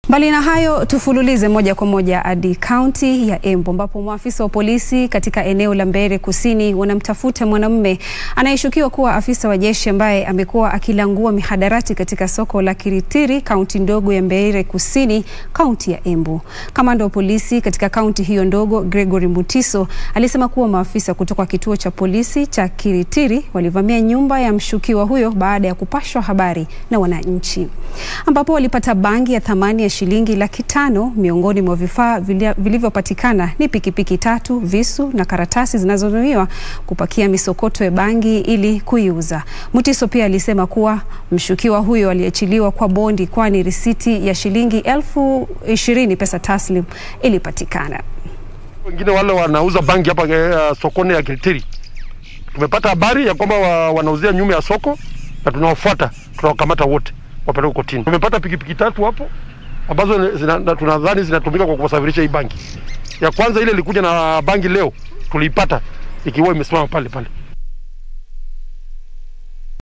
Mbali na hayo, tufululize moja kwa moja hadi kaunti ya Embu ambapo maafisa wa polisi katika eneo la Mbeere Kusini wanamtafuta mwanamume anayeshukiwa kuwa afisa wa jeshi ambaye amekuwa akilangua mihadarati katika soko la Kiritiri, kaunti ndogo ya Mbeere Kusini, kaunti ya Embu. Kamanda wa polisi katika kaunti hiyo ndogo, Gregory Mutiso, alisema kuwa maafisa kutoka kituo cha polisi cha Kiritiri walivamia nyumba ya mshukiwa huyo baada ya kupashwa habari na wananchi, ambapo walipata bangi ya thamani ya shilingi laki tano. Miongoni mwa vifaa vilivyopatikana ni pikipiki tatu, visu na karatasi zinazotumiwa kupakia misokoto ya bangi ili kuiuza. Mutiso pia alisema kuwa mshukiwa huyo aliachiliwa kwa bondi, kwani risiti ya shilingi elfu ishirini pesa taslim ilipatikana. Wengine wale wanauza bangi hapa uh, sokoni ya Kiritiri, tumepata habari ya kwamba wa, wanauzia nyuma ya soko na tunawafuata, tunawakamata wote wapeleke kotini. Tumepata pikipiki tatu hapo ambazo zina, tunadhani zinatumika kwa kusafirisha hii bangi. Ya kwanza ile ilikuja na bangi leo tuliipata ikiwa imesimama pale pale.